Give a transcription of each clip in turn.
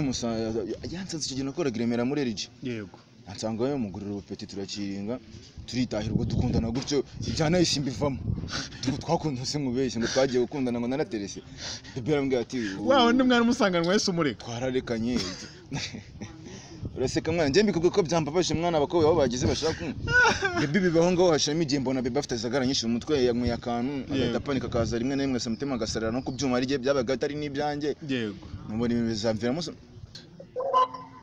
bimusanga yansanze icyo gihe nakoraga i Remera muri erigi yego ansanga we mugurira ubupeti turakiringa turitahira ubwo dukundana gutyo ibyanahise mbivamo Ubwo twakundana se mubeshye ngo twagiye gukundana ngo naraterese bebe arambwira ati wa wundi mwana umusanganwa wese umureka twararekanye uraseka mwana njye mbikuvuga ko byambabaje mwana abakobwa aho bagize bashaka kumwe bebe bibaho ngaho hashiramo igihe mbona bebe afite zagara nyinshi mu mutwe yanyweye akantu agahita apanika akaza rimwe na rimwe asamutima agasarara no ku byuma ari bye byabaga atari n'ibyanjye yego numubona ibintu bizamviramo so-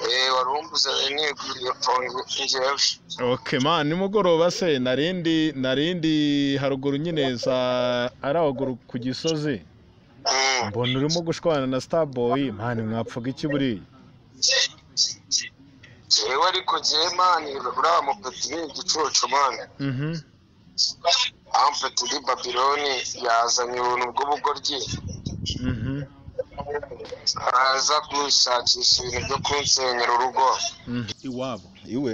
Eh, wari wumbuze niguriye pongo njyewe ok man nimugoroba se narindi narindi haruguru nyine za ari haruguru ku gisozi Mm. mbona urimo gushwana na starboy mani mwapfaga iki buriya jewe ariko jewe mani uriya mupeti ni igicucu mani mhm ampeti ni babiloni yazanye ubuntu bw'ubugoryi mhm araza gushakisha ibintu byo kunsenyera urugo mhm. iwabo iwe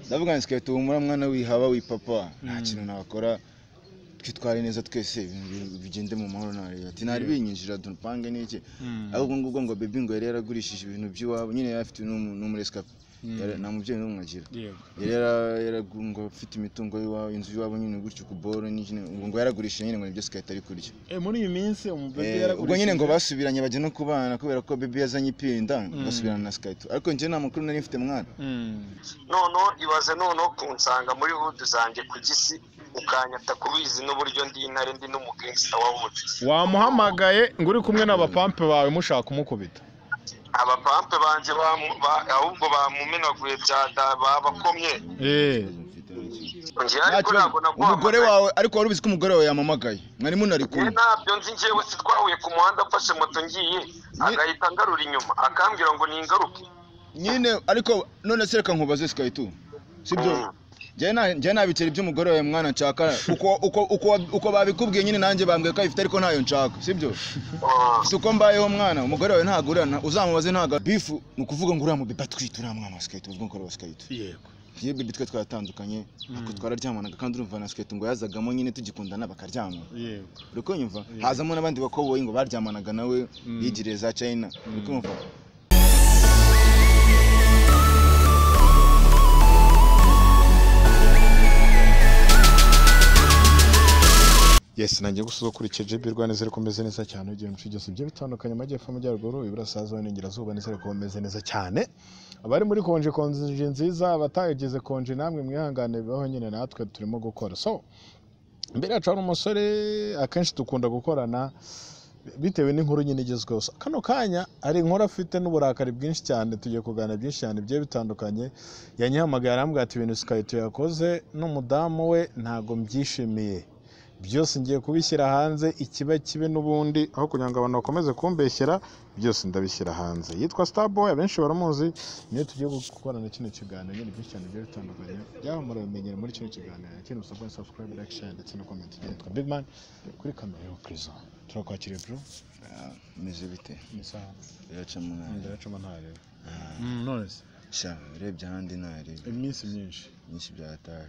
ndavuga ngo sikariye tuhumura mwana wihaba wipapa nta kintu nakora twitware neza twese ibintu bi- bigende mu mahoro na leta ati nari binyinjira dupange n'iki ahubwo ngubwo ngo bebi ngo yari yaragurishije ibintu by'iwabo nyine yari afite n'umu- n'umuresikapi Yari- nta mubyeyi n'umwe agira yego yari yara- yaragu- ngo afite imitungo y'iwabo inzu y'iwabo nyine gutyo ku boro n'iki- ngo ngo yaragurishije nyine ngo nibyo sikariye ari kurya Eh, muri iyi minsi umubebe Eh, ubwo nyine ngo basubiranye bajya no kubana kubera ko bebi yazanye ipinda basubirana na sikariye ariko njye nta makuru nari mfite mwana noneho ibaze noneho kunsanga muri hudu zanjye ku gisi ukanyata kubizi n'uburyo ndi intare ndi n'umugirisita wawuzi wamuhamagaye ngo uri kumwe n'abapampe bawe mushaka kumukubita abapampe banjye bamu- ba- ahubwo bamumenaguye bya da- babakomye eee njyewe Nta ariko kibazo. ntabwo umugore naguhamagaye wawe ariko wari ubizi ko umugore wawe yamamagaye mwari munari njyewe kumwe ntabyo nzi njyewe si twahuye ku muhanda afashe moto ngiye agahita ngarura inyuma akambwira ngo ningaruke nyine ariko none se reka nkubaze sikaritu sibyo Mm. njyewe nta- njyewe nta biceri by'umugore wawe mwana nshaka uko uko uko wab- uko babikubwiye nyine nanjye bambwiye ko abifite ariko ntayo nshaka sibyo Ah, si uko mbayeho mwana umugore wawe ntagurana uzamubaze ntaga bifu ni ukuvuga ngo uriya mubiba twita uriya mwana wa sikaritu ubwo ngukora wa sikaritu yego iyo bibi twe twaratandukanye ariko twararyamanaga kandi urumva na sikaritu ngo yazagamo nyine tugikundana bakaryamana yego uri kunyumva hazamo n'abandi bakoboyi ngo baryamanaga nawe bigiriye za china uri kunyumva yesi nanjye gusuza ukurikije jibi rwanda ziri kumeze neza cyane ugiye mu bice byose bigiye bitandukanye amajyepfo amajyaruguru iburasirazuba n'ingerazuba n'izere kuba bimeze neza cyane abari muri konje konje nziza abatayigize konje namwe mwihangane bibaho nyine natwe turimo gukora so mbere yacu hari umusore akenshi dukunda gukorana bitewe n'inkuru nyine igezweho So, kano kanya hari inkuru afite n'uburakari bwinshi cyane tugiye kuganira byinshi cyane bigiye bitandukanye yanyihamagaye arambwira ati ibintu sikayito yakoze n'umudamu we ntago mbyishimiye byose ngiye kubishyira hanze ikiba kibe n'ubundi aho kugira ngo abantu bakomeze kumbeshyera byose ndabishyira hanze yitwa starboy abenshi baramuzi niyo tugiye gukorana kino kiganiro nyine byinshi cyane bigiye bitandukanye byaba murabimenyera muri kino kiganiro ikintu musabwa ni subscribe like share ndetse no comment tugira yitwa big man kuri kamera yo prison turakwakiriye bro meze bite ni saha biraca mwana ndaracamo ntareba none se sha urebye ahandi ntarebe iminsi myinshi nyinshi byataye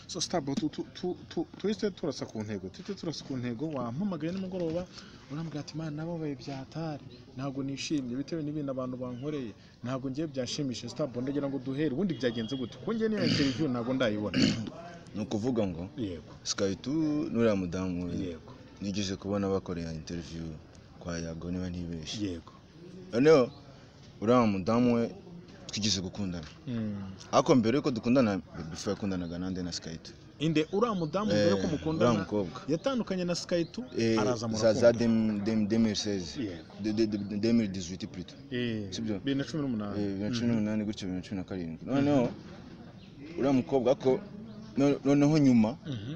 so starboy tu- tu- tu- tu- tuhise turasa ku ntego tuhise turasa ku ntego wampamagaye nimugoroba urambwira ati imana nababaye byatari ntabwo nishimye bitewe n'ibintu abantu bankoreye ntabwo ngiye byashimishije starboy ndagira ngo duhere ubundi byagenze gute kuko njye niyo interview ntabwo ndayibona ni ukuvuga ngo yego sikaritu n'uriya mudamu we yego nigeze kubona bakoreye interiviyu kwa yago niba ntibeshye yego noneho uriya mudamu we twigeze gukundana ariko mbere yuko dukundana bifu yakundanaga nande na sikaritu inde uriya mudamu mbere yuko mukundana uriya mukobwa yatandukanye na skayitu Eh, araza za za murakunda demiri seze Yego. demiri dizuwiti purito Eh, sibyo? bibiri na cumi n'umunani bibiri na cumi n'umunani gutyo bibiri na cumi na karindwi noneho uriya mukobwa ko no- noneho nyuma Mhm.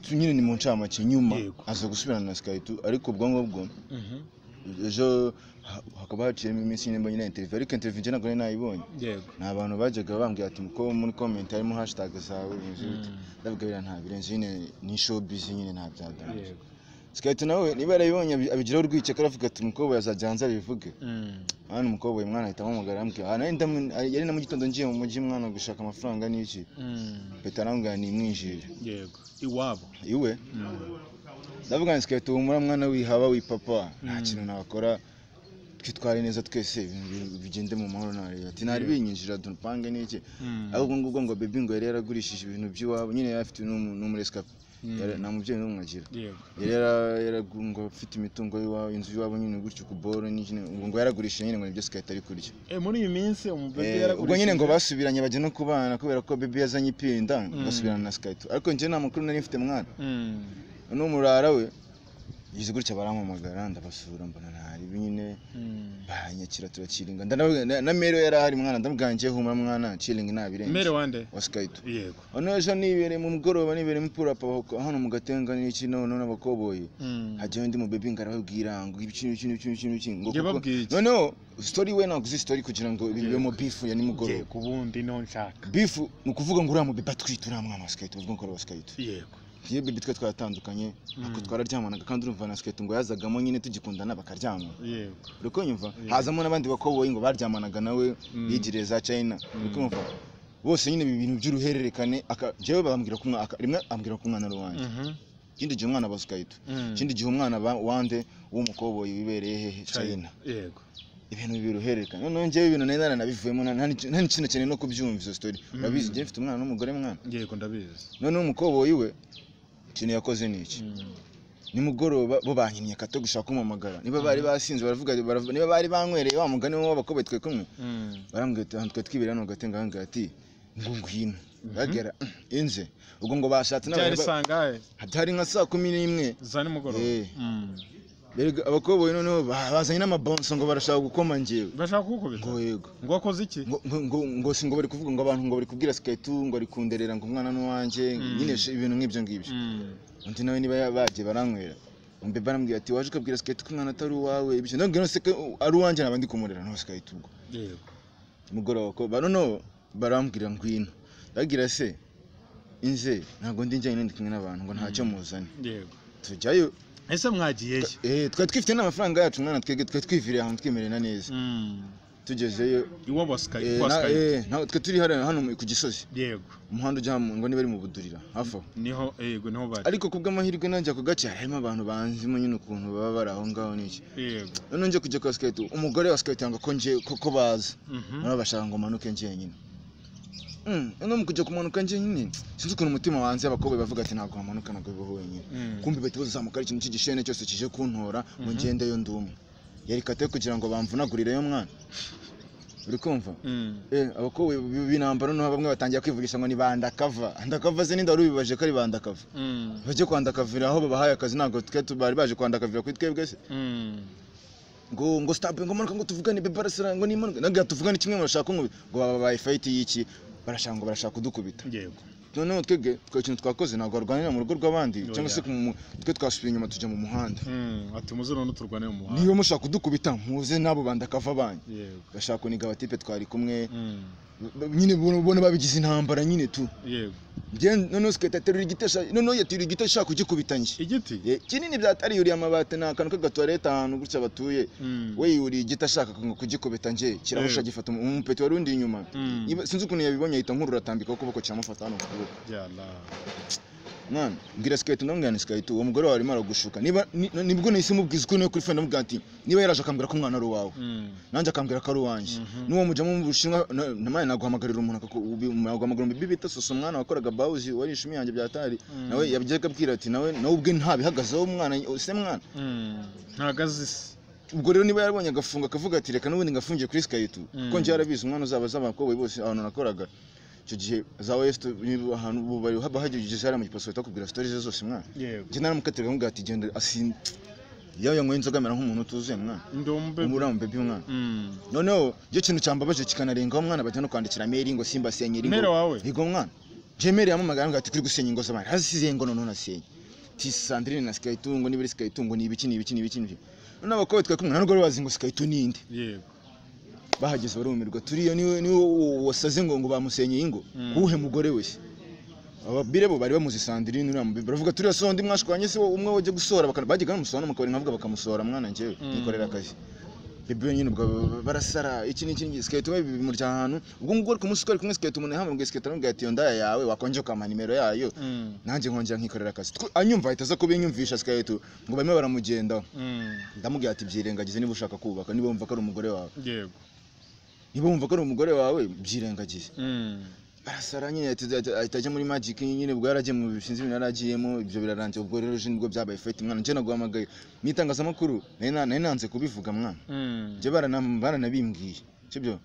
tu- nyine ni mu ncamake nyuma Yego. aza gusubirana na sikaritu ariko ubwo ngubwo Mhm. ejo ha- hakaba haciyemo iminsi nyine mbonye na interiviyu ariko interiviyu njye ntabwo nari nayibonye yego ni abantu bajyaga bambwira ati ko muri komenti harimo hashitaga zawe bimeze bite ndavuga biriya nta birenze nyine ni showbiz nyine nta byaganza yego sikaritu nawe niba yarabibonye abi- abigiraho urwikekwe aravuga ati umukobwa yazajya hanze abivuge Mm. hano umukobwa uyu mwana ahita amumugara arambwira aha nari ndamu- yari na mu gitondo ngiye mu mujyi mwana gushaka amafaranga n'iki Mm. mpita arambwira nimwinjire yego iwabo iwe ndavuga ngo sikariye tuhumura mwana wihaba wipapa nta kintu nakora twitware neza twese ibintu bigende mu mahoro na leta nari binyinjira dupange n'iki ahubwo ngubwo ngo baby ngo yari yaragurishije ibintu by'iwabo nyine yari afite n'umuresikapi nta mubyeyi n'umwe agira yego yari yara- yaragu- ngo afite imitungo y'iwabo inzu y'iwabo nyine gutyo ku boro nyine ngo ngo yaragurishije nyine ngo nibyo sikayi atari kurya Eh, muri iyi minsi umubebe Eh, ubwo nyine ngo basubiranye bajya no kubana kubera ko baby yazanye ipinda basubirana na sikayi ariko njye nta makuru nari mfite mwana n'umurara we yize gutya barampamagara ndabasura mbona ntari nyine banyakira turakiringa ndanavuga- na- na mero yari ahari mwana ndamubwangiye humura mwana ciringa nabirenze mere wande wa skaitu yego ono ejo nibereye mu mugoroba nibereye mupura papa hano mu gatenga n'iki none n'abakoboyi hajyaho ndi mu baby ngo arababwira ngo ibi kino kino kino kino kino ngo kuko Yababwiye iki? noneho story we naguze story kugira ngo bibemo beef ya yego nimugoroba ubundi no nshaka beef ni ukuvuga ngo uriya mu baby atwite uriya mwana wa skaitu ubwo ngoro wa skaitu yego iyo baby twe twatandukanye ako twararyamanaga kandi urumva na skaitu ngo yazagamo nyine tugikundana bakaryamana yego uri kunyumva hazamo n'abandi bakoboyi ngo baryamanaga nawe yigiriye za china uri kunyumva bose nyine ibi bintu by'uruhererekane aka- jewe bambwira ko umwana aka- rimwe ambwira ko umwana ari uwanjye ikindi gihe umwana abaza ukahita ikindi gihe umwana aba- wande w'umukoboyi wibereye hehe china yego ibintu biruhererekana noneho njyewe ibintu nari naranabivuyemo nta nta n'ikintu nakeneye no kubyumva izo story urabizi njyewe mfite umwana n'umugore mwana yego ndabizi noneho umukoboyi we ikintu yakoze ni iki nimugoroba bo bankinnye akato gushaka kumpamagara niba bari basinze baravuga baravuga- niba bari banywereye wa mugani w'abakobwa twe kumwe barambwira ati ahantu twari twibera hano gatenga aha ngaha ati ngo ngwino bagera inze ubwo ngo bashatse byari n'abantu sangahe hari nka saa kumi n'imwe za nimugoroba Eh. Mm. Erega abakoboyi noneho ba- bazanye n'amabonso ngo barashaka gukoma njyewe bashaka kukubita ngo yego ngo wakoze iki ngo ngo- ngo ngo si ngo bari kuvuga ngo abantu ngo bari kubwira sikaitu ngo ari kunderera ngo umwana n'uwanjye nyine sh- ibintu nk'ibyo ngibyo undi nawe niba ya- bagiye baranywera umbe barambwira ati waje ukabwira sikaitu ko umwana atari uwawe ibyo ndabwira se ko ari uwanjye naba ndi kumurera no sikaitu ubwo yego mugoroba ko ba noneho barambwira ngwino ndabwira se inze ntabwo ndi njyanye ndi kumwe n'abantu ngo ntacyo muzane yego tujyayo ese mwagiyeyo eh, twari twifite n'amafaranga yacu mwana twebwe twari twiviriye ahantu twimerera neza tugezeyo iwa wasikaye eh, na- eh, ntabwo twe turi hariya hano mu- ku gisozi yego umuhanda ujya mu- ngo niba ari mu budurira hafi aho niho yego niho bari ariko ku bw'amahirwe nanjye ako gace harimo abantu banzimo nyine ukuntu baba bari aho ngaho n'iki yego noneho njye kujya kwa siketi umugore wa siketi yanga ko nje ko baza Mhm. nabo bashaka ngo manuke njyenyine Mm, no mu kujya kumanuka njyenyine sinzi ukuntu umutima wanze abakobwa bavuga ati ntabwo wamanuka ntabwo bibaho wenyine Mm. kumbi bahita bazamuka ari ikintu cy'igishene cyose kije kuntora ngo ngendeyo ndi umwe yari kate kugira ngo bamvunagurireyo mwana uri kumva Mm. Eh, abakobwa b'intambara noneho bamwe batangiye kwivugisha ngo ni bandakava andakava se n'inda wari ubibaje ko ari bandakava Mm. bajye kwandakavira aho babahaye akazi ntabwo twe tu- bari baje kwandakavira kuri twebwe se Mm. ngo ngo sitabe ngo manuka ngo tuvugane bebe barasara ngo nimanuka nabwo tuvugane kimwe murashaka ngo ngo babaye fayiti y'iki barashaka ngo barashaka kudukubita yego noneho twebwe twe ikintu twakoze ntabwo barwanira mu rugo rw'abandi Oya. cyangwa se ku mu- twe twasubiye inyuma tujya mu muhanda Mm. ati muze none turwanire mu muhanda niba mushaka kudukubita muze n'abo bandakava banyu yego bashaka kuniga abatipe twari kumwe Mm. b- nyine ubona ubona babigize intambara nyine tu yego Njye noneho sikata aterura igiti ashaka- noneho yaterura igiti ashaka kugikubita njye igiti Eh, kinini byatari yuriye amabati ni akantu k'agatuwarete ahantu gutya batuye Mm. we yuriye igiti ashaka ngo kugikubita njye kirahusha Eh. gifata umu- umupeti wari undi inyuma Mm. Niba- sinzi ukuntu yabibonye ahita nkururatambika ukuboko kiramufata hano ku kuboko yala mwana mbwira sikayiti ndamubwira ni sikayiti uwo mugore wawe arimo aragushuka niba ni- nibwo nahise mubwiza uko niwe kuri fone ndamubwira ati niba yaraje akambwira ko umwana ari uwawe Mm. nanjye akambwira ko ari uwanjye n'uwo mujyamo mu bushinwa na- namwe naguhamagarira umuntu akaguhamagara mu bibi bita sosa umwana wakoraga bawuzi wari ishumi yanjye byatari nawe yabyaga abwira ati nawe nawe ubwe ntabihagazeho umwana se mwana Mm. ntagazi se ubwo rero niba yarabonye agafunga akavuga ati reka n'ubundi ngafungiye kuri sikayitu kuko njye yarabizi umwana uzaba az'abakobwa bose ahantu nakoraga icyo gihe za wesite niba ahantu ubu bari haba hageze hariya mu gipaso bahita bakubwira sitori ze zose mwana yego njye naramukatiraga nkamubwira ati genda asin iyo yanyweye inzoga amera nk'umuntu utuzuye mwana ndi umubebe umuriya mubebi mwana Mm. noneho iyo kintu cyambabaje kikanarengaho mwana bajya no kwandikira meri ngo simba senyeri Meri wawe? yego mwana njye meri yamamagara ngo ati turi gusenya ingo z'abantu hasize ngo noneho nasenye ti sandrine na sikayitungo niba ari sikayitungo ni ibiki ni ibiki ni ibiki ni ibiki noneho abakobwa twari kumwe ntabwo bari bazi ngo sikayitu ni inde yego bahageze barumirwa turiyo niwe niwe wasaze ngo ngo bamusenyeye ingo uwuhe mugore we se ababire bo bari bamuzi sandrine uriya mubibi baravuga turiya sondi mwashwanye se wowe, umwe wajya gusohora bakana bajyaga bamusohora no mu kabari nkavuga bakamusohora mwana njyewe nikorera akazi bebe wenyine ubwo barasara iki ni iki siketi we bimurya ahantu ubwo ngubwo ari kumunsi twari kumwe siketi umuntu yahamagaye siketi aramubwira ati iyo ndaya yawe wakongera ukampa nimero yayo nanjye nkongera nkikorera akazi Twe- anyumva ahita aza kubinyumvisha siketi ngo barimo baramugendaho ndamubwira ati byirengagize niba ushaka kubaka niba wumva ko ari umugore wawe yego niba wumva ko ari umugore wawe byirengagize barasara nyine ahita- ahita- ahita ajya muri magic nyine ubwo yaragiye mu bishinzwe ibintu yaragiyemo ibyo birarangiye ubwo rero je nibwo byabaye fete mwana njye naguhamagaye mu itangazamakuru nari na- nari nanze kubivuga mwana njye barana- baranabimbwiye sibyo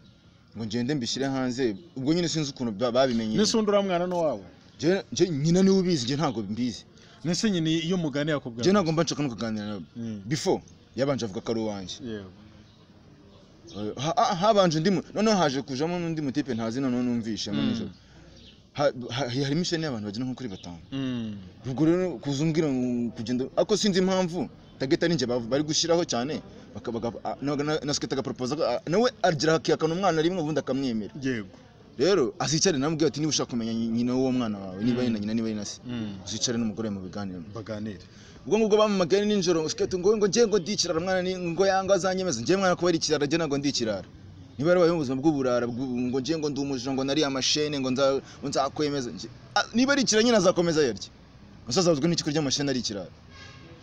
ngo ngende mbishyire hanze ubwo nyine sinzi ukuntu ba- babimenye n'ise undi uramwana n'uwawe Njye- njye nyina niwe ubizi njye ntabwo mbizi n'ise nyine iyo umugani yakubwira njye ntabwo mba nshaka no kuganira nawe before yabanje avuga ko ari uwanjye yego Eh, ha- ha- habanje undi mu- noneho haje kujamo n'undi mutipe ntazi noneho numvishe mu Mm. nijoro Ha- ha- harimo isheni y'abantu bagera nko kuri batanu ubwo rero kuza umbwira ngo kugenda ariko sinzi impamvu tageta ninjye bav- bari gushyiraho cyane baka- baka- a- na- na- na siketi agaporopoza ko, a- nawe agira akihakana umwana rimwe ubundi akamwemera yego rero azicare namubwira ati niba ushaka kumenya nyi- nyina w'uwo mwana wawe niba ari na nyina niba ari na se Mm. uzicare n'umugore mu biganiro baganire ubwo ngubwo bamamagaye ninjoro siketi ngo ngo ngiye ngo ndikirara mwana ni ngo yanga azanyemeza ngiye mwana kuba ari ikirara njye ntabwo ndikirara niba yarabayeho ubuzima bw'uburara bw'u- ngo ngiye ngo ndi umujura ngo nari amashene ngo nza- ngo nzakwemeza Njye- Ah, niba ari ikirara nyine azakomeza yarye musaza azwi n'ikiko ry'amashene ari ikirara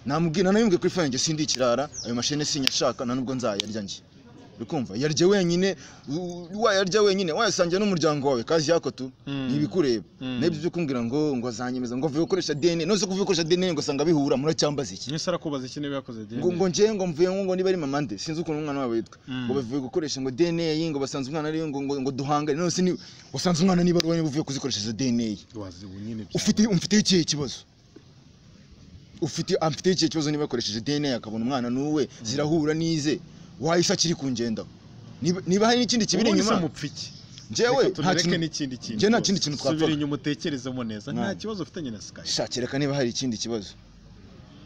namubwira nayumviye kuri fone ngo sindi ikirara ayo mashene sinyashaka nta nubwo nzayarya njye uri kumva yarya wenyine u- u- wayarya wenyine wayasangiye n'umuryango wawe kazi yako tu Mm. ni ibikureba Mm. n'ibyo byo kumbwira ngo ngo azanyemeza ngo vuye gukoresha dna none se kuvuye gukoresha dna ngo asanga bihura muracyambaza iki n'ise arakubaza iki niba yakoze ngo ngo njyewe ngo mvuye ngo ngo niba ari mama nde sinzi ukuntu umwana wabo yitwa Mm. ngo bavuye gukoresha ngo dna ngo basanze umwana ari ngo ngo ngo duhangane none se ni wasanze umwana niba ari wowe niba uvuye kuzikoresha izo dna wazi ubu nyine bya- ufite umfiteho ikihe kibazo ufite amfiteho ikihe kibazo niba yakoresheje dna akabona umwana n'uwe zirahura n'ize wahise akiri kungendaho Niba- niba hari n'ikindi kibiri Ubundi se inyuma mupfa iki? njyewe Reka nta tureke kintu n'ikindi kintu njyewe nta rwose. kindi kintu twapfaga. subira inyuma utekerezemo neza nta Mwana. kibazo ufitanye na sky shakireka niba hari ikindi kibazo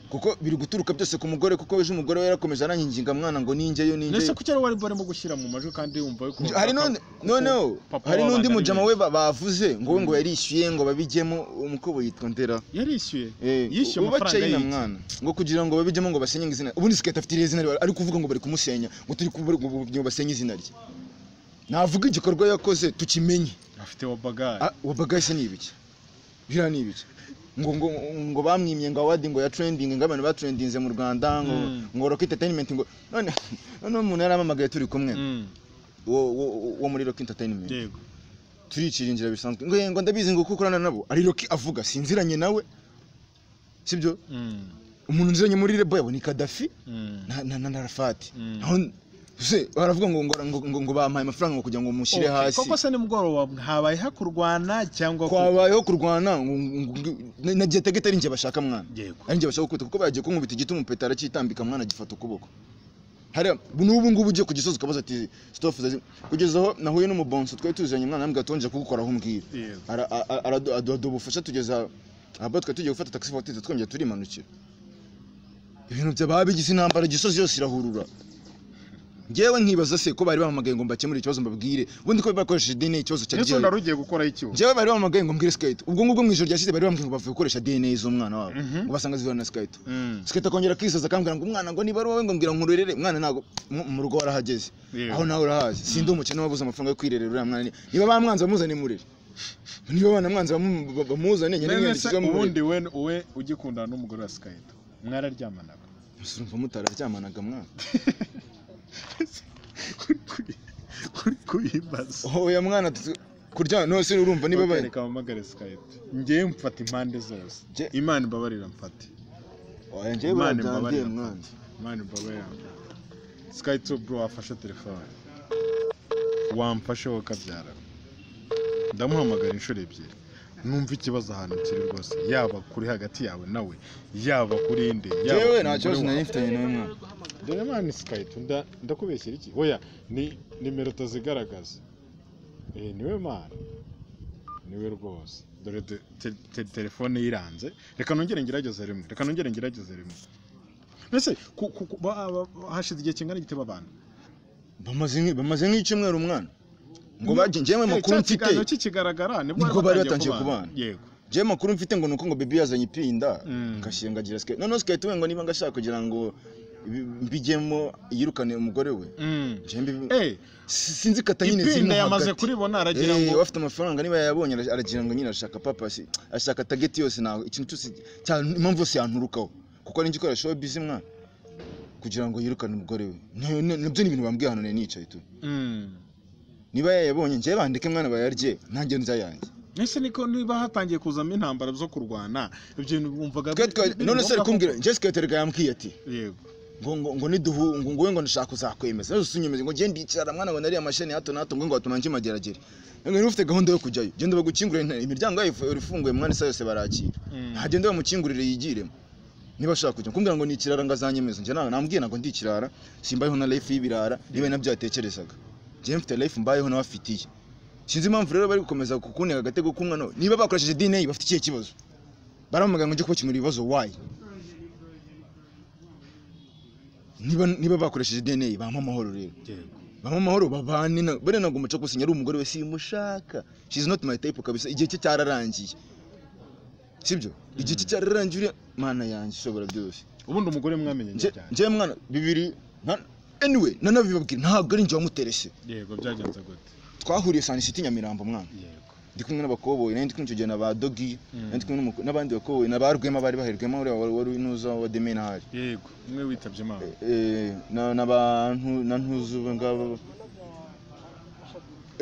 kuko biri guturuka byose ku mugore kuko ejo umugore we yarakomeje aranginga mwana ngo ninjyeyo ninjyeyo ndetse kuki ari wari barimo gushyira mu majwi kandi yumva yuko hari n'undi noneho hari n'undi mujama we ba- bavuze ngo we ngo Mm. yarishyuye ngo babijyemo umukobo yitwa ndera yarishyuye Eh, yishyuye uba amafaranga China y'iki? mwana ngo kugira ngo babijyemo ngo basenye izina ubundi siketi afite iriya zina rye, ari kuvuga ngo bari kumusenya ngo turi kubura ngo ngo basenye izina rye navuga igikorwa yakoze tukimenye afite wa bagari Ah, uwo bagage se ni ibiki biriya ni ibiki ngo ngo ngo bamwimye ngo awadi ngo ya trending ngo abantu batrendinze mu Rwanda ngo Mm. ngo rock entertainment ngo none none umuntu yaramamagaye turi kumwe Mm, wo wo- wo muri rock entertainment yego turicira inzira bisanzwe ngo ngo ndabizi ngo kuko ukorana nabo ari Rocky avuga sinziranye nawe sibyo Mm, umuntu nziranye muri rebo yabo ni Gaddafi mm, na na, na Arafat Mm. naho se baravuga ngo ngo ngo, ngo, ngo bampaye amafaranga ngo kugira ngo mushyire okay. hasi koko se nimugoroba habayeho kurwana cyangwa ku- kwabayeho kurwana ngo- ngo- ngo- na- na Getaget ari njye bashaka mwana yego ari njye bashaka gukubita kuko bagiye kunkubita igiti umupeta aracyitambika mwana agifata ukuboko hari n'ubu ngubu ugiye ku gisozi ukabaza ati stop zazi kugeza aho nahuye n'umubonso twari tuziranye mwana nambwira tongeye kugukoraho umbwira yego Ara- a- a- aradu- aduha ubufasha tugeza ahaba twari tugiye gufata taxi votize twongeye turimanukira ibintu byaba bigize intambara gisozi yose irahurura ngewe nkibaza se ko bari bahamagaye ngo mbakemure ikibazo mbabwire ubundi ko bakoresheje dna ikibazo cyari ndetse gihari undi wari ugiye gukoraho iki ubu? njyewe bari bamuhamagaye ngo mbwire sikayiti ubwo ngubwo mu ijoro ryashize bari bambwiye ngo bavuye gukoresha dna z'umwana wabo Mhm. ngo basanga zihura na sikayiti Mm, sikayiti akongera akisaza akambwira ngo umwana ngo niba ari wowe ngo mbwira nkurerere umwana ntabwo mu- mu rugo warahageze Yego. aho nawe urahazi sindi umukene wabuze amafaranga yo kwirerera uriya mwana ni- niba bamwanze bamuzane murere niba banamwanze bamu- ba- bamuzane nyine none se mwiyandikisha ubundi murere we we ugikundana n'umugore wa sky mwararyamanaga urumva mutararyamanaga mwana kuri kuyibaza oho oya mwana tu- kuryama none se urumva niba babaye reka mpamagare sikayiti ngewe mfata impande zose Nge- imana imbabarira mfate oya njyewe Imana barabyandiye imbabarire. mwana imana imbabarira mfate sikayiti bro wafashe telefone wamfashe wowe kabyara ndamuhamagara inshuro ebyiri numva ikibazo ahantu kiri rwose yaba kuri hagati yawe nawe yaba kuri inde yaba njyewe nta ku mugore kibazo wawe. nari mfitanye nawe mwana dore mani sikayiti nda- ndakubeshyera iki oya ni nimero utazigaragaza eh niwe mani niwe rwose dore de- te- te- telefone yiranze reka nongere ngerageze rimwe reka nongere ngerageze rimwe mbese ku- ku- ku- ba- ba- ba- hashize igihe kingana gite babana bamaze nk'i- bamaze nk'icyumweru mwana ngo bagiye njyewe Eh, amakuru cya mfite kiganiro kikigaragara nibwo Nibwo bari batangiye kubana. yego jewe makuru mfite ngo nuko ngo bibi yazanye ipinda Mm. ngashyira ngagira siketi noneho siketi we ngo niba ngashaka kugira ngo mbigemo yirukane umugore we Je mbi- Eh, si- sinzi kata nyine zirimo ipinda yamaze hagati. kuribona aragira Eh, ngo afite amafaranga niba yayabonye ara- aragira ngo nyine arashaka papa si- ashaka tageti yose ntawe ikintu cyose cya- impamvu yose yanturukaho kuko ari igikoresho show busy mwana kugira ngo yirukane umugore we Ne- ne- nabyo ni ibintu bambwiye hano nari nicaye tu Mm. niba yayabonye njyewe bandike mwana bayarye ntange nza yanjye ese niko niba hatangiye kuzamo intambara zo kurwana ibyo bintu wumvaga Twe- twa- biri none se ari ngombwa kumbwira njyewe siketerega yambwiye ati ko- yego ngo ngo ngo niduhu ngo ngowe ngo ndashaka uzakwemeza nose unyemeze ngo ngende icyara mwana ngo nariya mashini ya hato na hato ngo ngo batuma nkimageragere ngo niba ufite gahunda yo kujyayo genda bagukingurire nta- imiryango yayo ifu- ifunguye mwana isa yose barakira Mm. ntagende bamukingurire yigiremo niba ashaka kujya kumbwira ngo ni ikirara ngo azanyemeze njye ntabwo nambwiye ntabwo ndi ikirara simbayeho na life y'ibirara niba nabyo yatekerezaga njyewe mfite life mbayeho nawe afitiye sinzi impamvu rero bari gukomeza kukuneka agatego k'umwana we. niba bakoresheje DNA bafite ikihe kibazo baramamaga ngo njye kubakemura ibibazo why niba niba bakoresheje DNA bampa amahoro rero yego bamwe amahoro babane na bene ntabwo umuco gusinya ari umugore we simushaka she's not my type kabisa igihe cye cyararangiye sibyo igihe cye cyararangiye uriya mana yanjye ishobora byose ubundi umugore mwamenye Nje- cyane njyewe mwana bibiri nta- anyway nanabibabwira ntabwo ari njye wamuterese yego byagenze gute twahuriye sanisiti nyamirambo mwana yego ndi kumwe n'abakoboyi nari ndi kumwe icyo gihe na ba dogi Mm. nari ndi kumwe n'umuko- n'abandi bakoboyi na ba rwema bari baherwemo uriya wari wari nuza wa demena hari yego umwe witabye imana Eh, na na bantu na ntuzu ngabo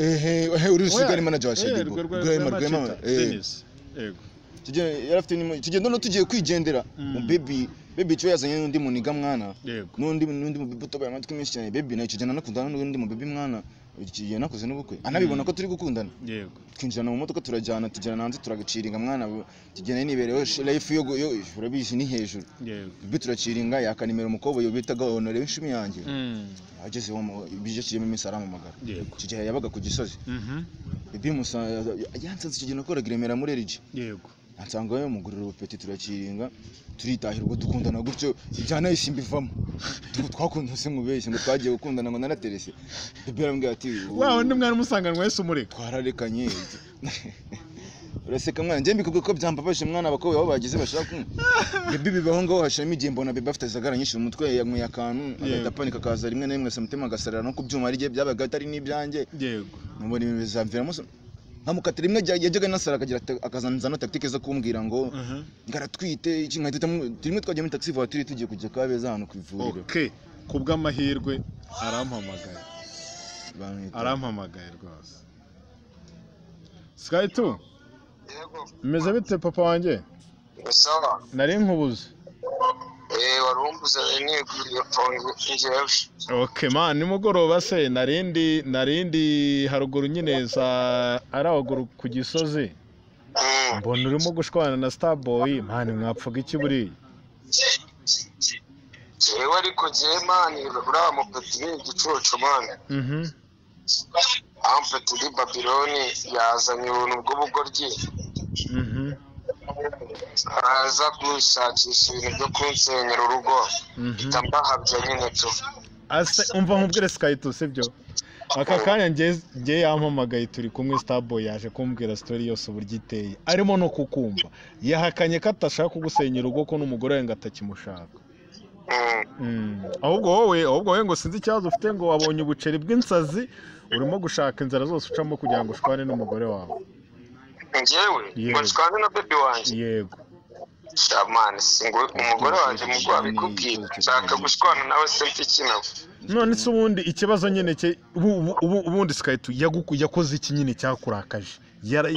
ehe ehe uri rusigari manager wa Eh, Shadibo rwe- rwe- Rwema Rwema Rwemacita, eh Dennis. yego tujye yarafite nimo tugenda no tugiye kwigendera Mm. mu baby baby cyo yazanye n'undi muniga mwana yego n'undi n'undi mu baby utobaye amatwi menshi cyane baby nayo tugenda nakundana n'undi mu baby mwana igihe nakoze n'ubukwe anabibona ko turi gukundana yego twinjirana mu modoka turajyana tugera hanze turagaciringa mwana tugenda nibereho life yo yo urabizi ni hejuru yego baby turaciringa yakanimera umukobwa yobitaga honore w'inshumi yanjye Mm, agezeho ibyo kijyemo iminsi arampamagara yego icyo gihe yabaga ku gisozi Mhm, bibi musanze yansanze icyo gihe nakoraga i remera muri erigi yego ansanga we mugurira ubupeti turakiringa turitahira ubwo dukundana gutyo ibyanahise mbivamo Tu- twakundana se mubeshye ngo twagiye gukundana ngo naraterese bibi arambwira ati wa wundi mwana umusanganwa wese umureka twararekanye uraseka mwana njye mbikuvuga ko byambabaje mwana abakobwa aho bagize bashaka kumwe bibi bibaho ngaho hashiramo igihe mbona bibi afite zagara nyinshi mu mutwe yanyweye akantu agahita apanika akaza rimwe na rimwe asamutima agasarara no ku byuma ari bye byabaga atari n'ibyanjye yego numubona ibintu bizamviramo se- nkamukatira rimwe ajya- yajyaga nasara akagira ata- akazanzana tactique zo kumbwira ngo Mhm. ngaratwite iki nkahita itamu rimwe twagiye muri taxi voiture tugiye kujya Kabeza hano ku ivuriro okay ku bw'amahirwe arampamagaye Bamwita- arampamagaye rwose sky tu yego bimeze bite papa wanjye ni sawa nari nkubuze eee wari wumbuze niguriye njyewe okay man nimugoroba se narindi narindi haruguru nyine za arahuguru ku gisozi Mm. mbona urimo gushwana na starboy man mwapfaga iki buriya jewe ariko jewe mani uriya mupeti ni igicucu mani mhm amfetiri babiloni yazanye ubuntu bw'ubugoryi mhm araza gushakisha ibintu byo kunsenyera urugo mhm mpita mbahabya nyine tu ase umva nkubwire sikayito sibyo aka kanya nge- nge yampamagaye turi kumwe starboy yaje kumbwira sitori yose uburyo iteye arimo no kukumva yahakanye ko atashaka kugusenyera urugo ko n'umugore we ngo atakimushaka Mm. Mm. ahubwo wowe ahubwo wowe ngo sinzi ikibazo ufite ngo wabonye ubuceri bw'insazi urimo gushaka inzara zose ucamo kugira ngo ushwane n'umugore wawe njyewe ngo Yego. nshwane na bebi wanjye yego shamani si ngo umugore wanjye mu bwo abikubwira nshaka gushwana nawe se mfikenewe none se ubundi ikibazo nyine cye ubu- ubu- ubu- ubundi sikayito yaguku- yakoze iki nyine cyakurakaje Yara-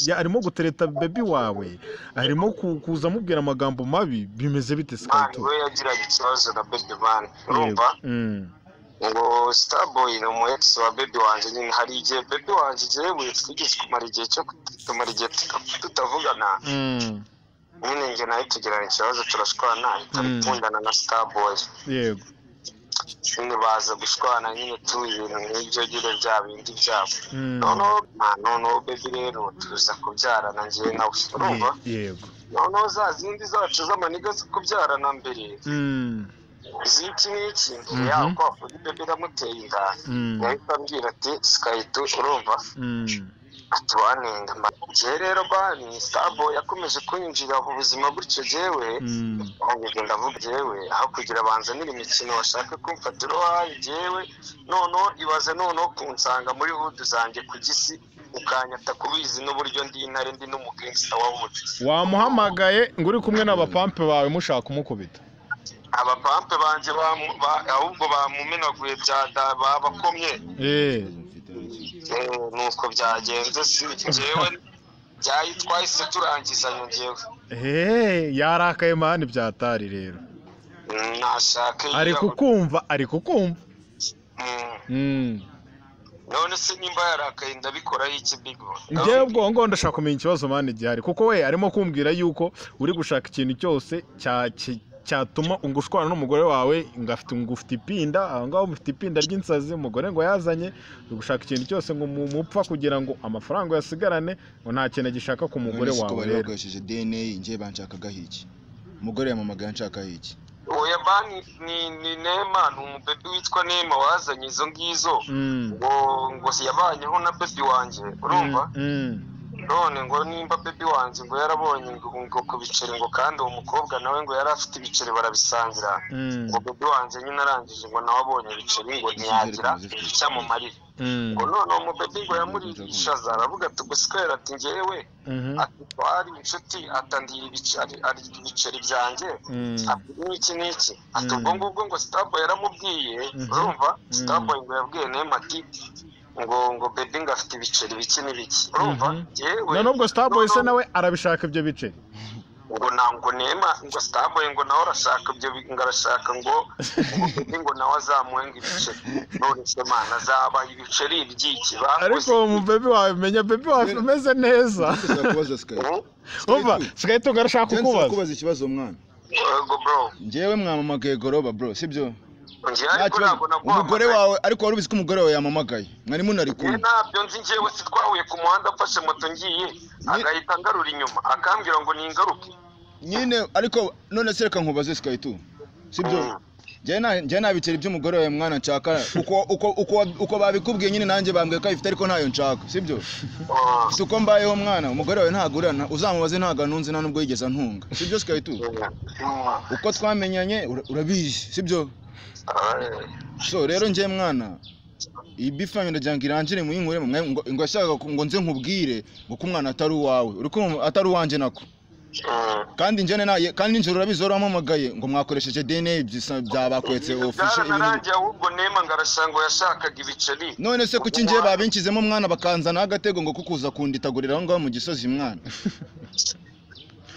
ya- arimo gutereta bebi wawe arimo ku- kuza amubwira amagambo mabi bimeze bite mani sikayito we yagiraga ikibazo na bebi mani urumva Mm. ngo starboy ni umu ex wa bebi wanjye nyine hari igihe bebi wanjye njyewe twigeze kumara igihe cyo tumara igihe tuta- tutavugana Mm. nyine njye nawe tugirana ikibazo turashwana ikabikundana na starboy yego nyine baza gushwana nyine tuba ibintu nk'ibyo nyine bya bindi byabo Mm. noneho ah, noneho bebi rero tuza kubyarana njyewe nawe urumva Ye- yego noneho za zindi zacu z'amaniga zo kubyarana mbere Mm. z'iki n'iki mbere Mhm. yaho kwa kundi bebi iramuteye inda Mm. yahita ambwira ati sikayito urumva Mm. ati wanenga njyewe rero bani starboy yakomeje kunyinjira mu buzima gutyo jewe Mm. ahubwo ndavuga jewe aho kugira banzanire imikino bashaka kumfata uruhare jewe noneho ibaze noneho kunsanga muri hudu zanjye ku gisi ukanyata kubizi n'uburyo ndi intare ndi n'umugangsta wa hudu wamuhamagaye ngo uri kumwe n'abapampe bawe mushaka kumukubita abapampe banjye bamu- ba- ahubwo bamumenaguye bya da- babakomye eee Eh, nuko byagenze si jewe byayi twahise turangizanya jewe eee yarakaye mani byatari rero nashaka ari kukumva ari kukumva Mm. none se nimba yarakaye ndabikoraho iki bigo njyewe ubwo ngo ndashaka kumenya ikibazo mani gihari kuko we arimo kumbwira yuko uri gushaka ikintu cyose cya- ki- cyatuma ungushwana n'umugore wawe ngo afite ngo ufite ipinda aho ngaho mufite ipinda ry'insazi umugore ngo yazanye uri gushaka ikintu cyose ngo mu- mupfa kugira ngo amafaranga uyasigarane ngo nta kintu agishaka ku mugore None se ko wawe bari rero bakoresheje dna njye banshakagaho iki umugore yamamagaye anshakaho iki oya bani ni ni nema ni umubebe witwa nema wazanye izo ngizo Mm. ngo ngo yabanyeho na bebi wanjye urumva Mm. none ngo nimba bebi wanjye ngo yarabonye ngo ngo ku biceri ngo kandi uwo mukobwa nawe ngo yari afite ibiceri barabisangira Mm. ngo bebi wanjye nyine arangije ngo nawe abonye ibiceri ngo ntiyagira icyamumarira Mm. ngo none uwo mubebe ngo yamurishaza aravuga ati gusikwera ati njyewe Mhm. ati twari inshuti atandira ibiceri ari ibiceri byanjye Mm. ati n'iki n'iki ati Mm. ubwo ngubwo ngo sitabo yaramubwiye Mhm. urumva Mm. sitabo ngo yabwiye nema ati ngo ngo bebe ngo afite ibiceri biki n'ibiki urumva Mhm. yewe none ubwo starboy se nawe arabishaka ibyo biceri ngo na- ngo nema ngo sitabo ngo nawe arashaka ibyo bi- ngo arashaka ngo ngo bebe ngo nawe azamuhe ngo ibiceri none se mana azaba ibiceri ibyiki ariko bakoze uwo mu baby wawe menya baby wawe umeze neza Ndashaka kubaza Sky. ubu umva sigaye tunga arashaka Njye nshaka kukubaza kubaza ikibazo mwana ngo bro njyewe mwamamagaye goroba bro sibyo njye Nta ariko kibazo. ntabwo umugore naguhamagaye wawe ariko wari ubizi ko umugore wawe yamamagaye mwari munari Njye kumwe ntabyo nzi njyewe si twahuye ku muhanda mfashe moto ngiye agahita angarura inyuma akambwira ngo ningaruke nyine ariko none se reka nkubaze sikayi tu sibyo njyewe nta- njyewe nta biceri by'umugore wawe mwana nshaka uko uko uko uko babikubwiye nyine nanjye bambwiye ko ayifite ariko ntayo nshaka sibyo Oh, si uko mbayeho mwana umugore wawe ntagurana uzamubaze ntago anunze nta nubwo yigeze antunga sibyo sikayi tu mm. uko twamenyanye ura- urabizi sibyo Ay, so rero njye mwana iyi bifanyo ndagira irangire mu yinkuremo mwe ngo ngo yashakaga ku- ngo nze nkubwire ngo ko umwana atari uwawe uri kumva atari uwanjye nako mm. kandi njye naye kandi nijoro urabizi wari wampamagaye ngo mwakoresheje DNA bisa- byabakweretse ofishe ibintu byaranarangiye ahubwo nema ngo arasanga yashakaga ibiceri none se kuki njye babinshyizemo mwana bakanzanaho agatego ngo kukuza kunditagurira aho ngaho mu gisozi mwana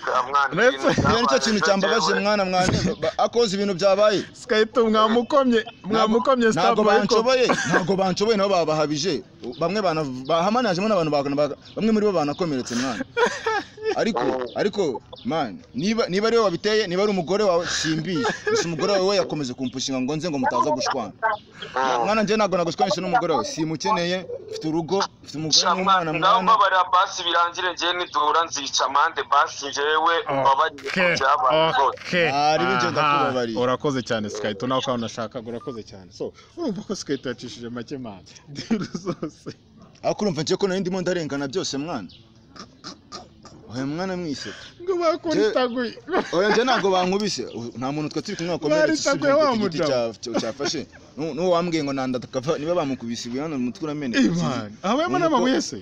Bwa mwana Ndetse- ibintu rero nicyo kintu byabaye cyambabaje byawe. mwana mwana akoze ibintu byabaye sikayito mwamukomye mwamukomye ntabwo starboy ko banshoboye ntabwo banshoboye nabo babahabije bamwe bana- bahamanajemo n'abantu baka- bamwe muri bo banakomeretse mwana ariko ariko man niba niba ari wowe wabiteye niba ari umugore wawe simbiye gusa umugore wawe we yakomeje kumpushinga ngo nze ngo mutaza gushwana mwana njye ntabwo nagushwanisha n'umugore wawe simukeneye mfite urugo mfite umugore n'umwana ngaho mwana mbabarira basi birangire njyewe nidura nzica amande basi njyewe mbabarire ku Okay, byabaye rwose okay. Ah, rero ibyo Aha, ndakubabariye. urakoze cyane sikayito nawe ukaba unashakaga urakoze cyane so urumva ko sikayito yacishije make mani diru zose ariko urumva njye ko nari ndimo ndarengana byose mwana oya mwana mwise ngo bakuritaguye oya njye ntabwo bankubise U- nta muntu twe turi kumwe wakomeretse usibye Baritaguye ku wa giti mugabo. cya- cya- cyafashe Nu- n'uwo wambwiye ngo nanda takava niba bamukubise ibuye hano umutwe urameneka imana abayemo n'amabuye se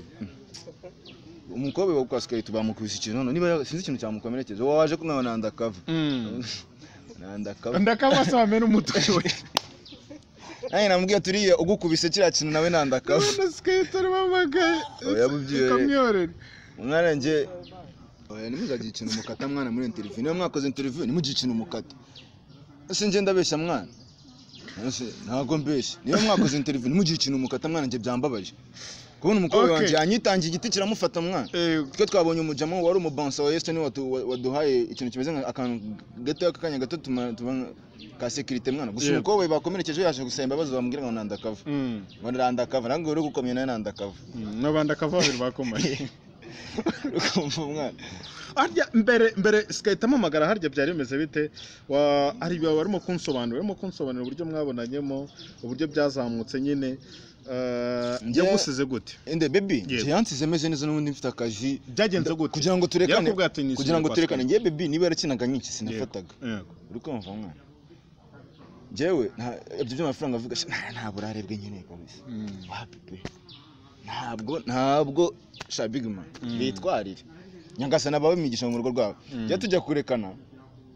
umukobwa wo kwa sikayiti bamukubise ikintu hano niba ya- sinzi ikintu cyamukomerekeje wowe waje kumwe ngo nanda kava nanda kava ndakabasa wamena umutwe we nanjye namubwiye turiya ugukubise kiriya kintu nawe nanda kava none sikayito arabamagaye Oya, yabubyiye. ikamyorera mwana njye oya ntimuzagire ikintu mukata mwana muri interiviyu niba mwakoze interiviyu ntimugire ikintu mukata ese njye ndabeshya mwana Ese ntabwo mbeshya niba mwakoze interiviyu ntimugire ikintu mukata mwana njye byambabaje kubona umukobwa Okay. wanjye yanyitangiye igiti kiramufata mwana Eh, twe twabonye umujamo wari umubansa wa Yesu niwe watu- wa- waduhaye ikintu kimeze nka akantu gato k'akanya gato tuma- tuba- ka sekirite mwana gusa Yeah. umukobwa bakomerekeje yaje gusaba imbabazi bamubwira ngo nandakava mm, ngo nandakava nange uri gukomye nawe nandakava mm, n'abandi akava babiri bakomanye ukumva umwana harya mbere mbere sikahita mpamagara harya byari bimeze bite Wa- hari ibihe warimo kunsobanurira warimo kunsobanurira uburyo mwabonanyemo uburyo byazamutse nyine eh, Njye- yagusize gute ende bebi Yego. njye yansize meze neza n'ubundi mfite akazi byagenze gute kugira ngo turekane Yarakubwiye ati, "Nishyuye kugira ngo kwa turekane Sky." njye bebi niba yarakinaga nyinshi sinafataga Yego. uri kumva mwana njyewe nta- ibyo by'amafaranga avuga sha, nta- ntabwo urarebwe nyine kabisa Mm. wapi pe ntabwo ntabwo sha bigima Mm. bitwarire nyagasana bawe migisha mu rugo rwawe Mm. jya tujya kurekana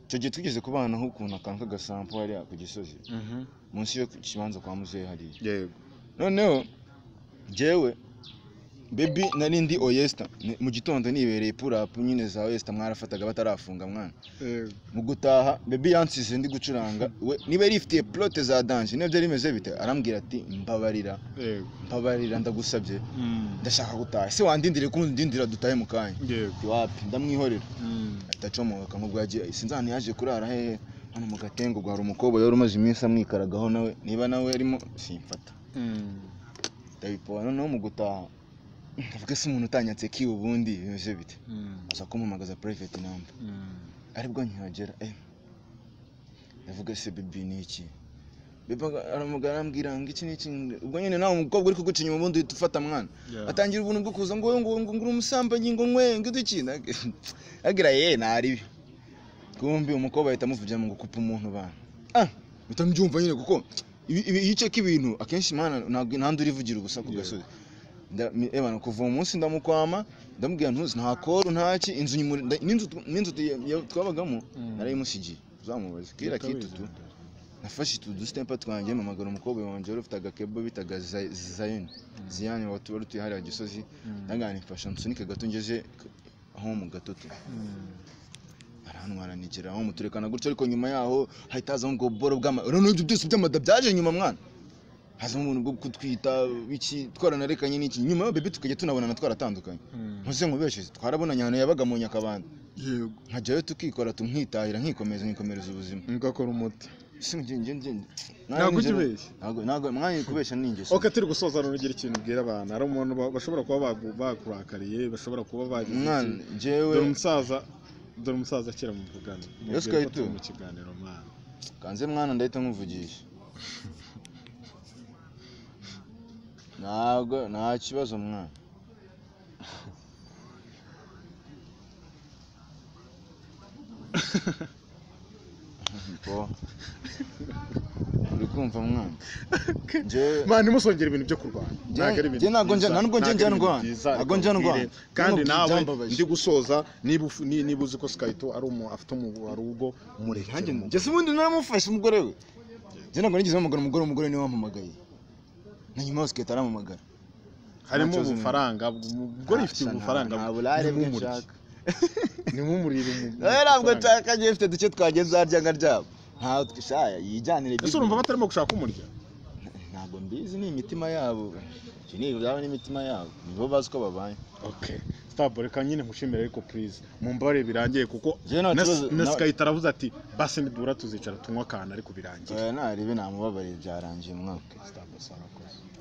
icyo gihe twigeze kubana nk'ukuntu akantu k'agasampo hariya ku gisozi Mhm. munsi yo ku kibanza kwa muzehe hariya yego noneho njyewe bebi nari ndi oyesita Ni- mu gitondo nibereye purapu nyine za oyesita mwarafataga batarafunga mwana Yego. mu gutaha bebi yansize ndi gucuranga we niba yari ifitiye porote za danje niba byari bimeze bite arambwira ati mbabarira yego mbabarira ndagusabye Mm. ndashaka gutaha ese wandindire kundindira dutahe mu kanya yego Ati, wapi ndamwihorera Mm. ahita acomoka nk'ubwo yagiye sinzi ahantu yaje kurara hehe hano mu gatengo ubwo hari umukobwa yari umaze iminsi amwikaragaho nawe niba nawe yarimo simfata Mm. ndabipora noneho mu gutaha ndavuga ese umuntu utanyatse ki ubundi bimeze bite Mm. aza kumpamagaza purayiveti namba Mm. aribwo nkihagera eh ndavuga ese bibi ni iki bibi aramugara arambwira ngo iki ni iki ubwo nyine nawe umukobwa uri kuguca inyuma ubundi uhita ufata mwana Yeah. atangira ubuntu bwo kuza ngo wowe ngo ngo ngura umusambanyi ngo nkwe ngo iki agira ye ntaribi kumbi umukobwa ahita amuvugira ngo kupa umuntu bana ah bita mbyumva nyine kuko ibi- ibi- iyo uceka ibintu akenshi mana ntabwo ntandi urivugira ubusa ku Yeah. gasozi Nda- mi- eh bana, kuva uwo munsi ndamukwama ndamubwira ntuzi nta koru ntaki inzu nyimuri- nda- n'inzu tu- n'inzu tu- ya- twabagamo Mm. narayimusigiye uzamubaze kera kitutu nafashe utu dusitepa twanjye mpamagara umukobwa wanjye wari ufite agakebo bitaga Zay- zayoni ziyani wa- wari utuye hariya gisozi Mm. ndangana mfasha nsunike gato ngeze k- aho mu gatoto Mm. arantwara nigera aho muturekana gutyo ariko nyuma yaho hahita hazamo ubwo boro bw'ama urabona ibyo byose by'amada byaje nyuma mwana hazamo ubuntu bwo kutwita iki twaranarekanye n'iki nyuma yaho bebe tukajya tunabonana twaratandukanye Mm. ntuze nkubeshe twarabonanye ahantu yabaga mu nyakabanda yego nkajyayo tukikora tumwitahira nkikomeza nkikomereza ubuzima ngakora umuti si njye njye njye Ntabwo ujya ubeshya. ntabwo ntabwo mwanya kubesha ni ingeso ok turi gusoza rugira ikintu ubwira abantu hari umuntu ba- bashobora kuba bagu- bakurakariye bashobora kuba bagize mwana iki. njyewe dore umusaza dore umusaza akira mu kuganira Yesu Kristo. mu kiganiro mwana kanze mwana ndahita nkuvugisha ntabwo nta kibazo mwana Bo. uri kumva mwana njyewe mwana ntimusongere ibintu byo kurwana Njye- ntabwo ari ibintu njye ntabwo njya- byiza, ntabwo njya ntabwo ari ibintu ndwana. byiza, Ntabwo njya reka ndwana. nkubwire. kandi Nubwo nawe byambabaje. ndi gusoza niba ufu- ni- niba uzi ko sikayito ari umu afite umu- ari ubwo nanjye murekere mu- njye se ubundi naramufashe umugore we njye ntabwo nigeze mpamagara umugore umugore niwe wampamagaye na nyuma yose ugahita arampamagara harimo ntakibazo ubufaranga umugore ifite Asha, nta- ubufaranga nta burare bwe nshaka nimumurire nawe ntabwo nshaka njye mfite duke twagenza harya nkaryama ntabwo shaya yijyanire ese urumva batarimo gushaka umurya ntabwo mbizi ni imitima yabo Ibyo ni ibyabo n'imitima yabo nibo bazi uko babaye Okay. Stop reka nyine nkushimire ariko please mumbare birangiye kuko Njyewe nta na- kibazo- na na- Skype aravuze ati basi nidura tuzicara tunywa akantu ariko birangiye Eh, narebe namubabariye byarangiye umwaka Stop, sarakoze.